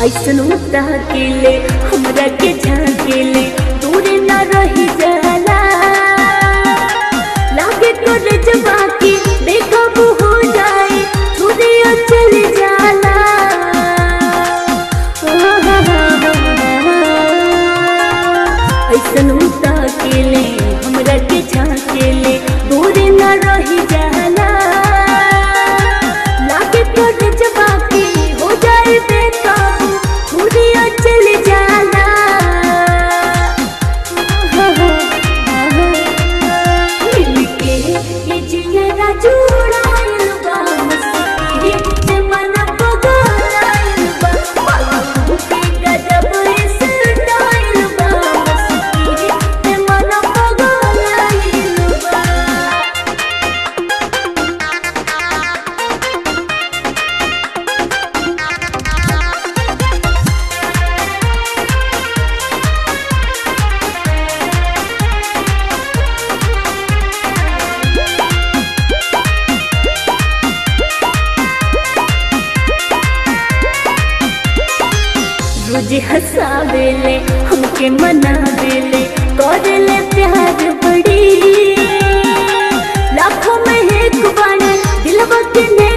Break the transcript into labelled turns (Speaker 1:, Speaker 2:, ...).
Speaker 1: ऐसन ताकेले हमरा के झाकेले दूर न रही जाला लागे तोरे जवा की बेकाबू हो जाए छुरिया चल जाला ऐसन ताकेले हमरा के झाकेले दूर न रही जाला लागे तोरे जवा की हो जाए बेकाबू छुरिया चल जाला मिलके ये जियरा जुड़ायल बा मस्ती से मन पगलायल बा बाबू के गजब इस डायल बा मस्ती से मन पगलायल बा रोज हंसावेले हमके मनावेले करेले प्यार बड़ी लाखों में एक बार दिलवा के ने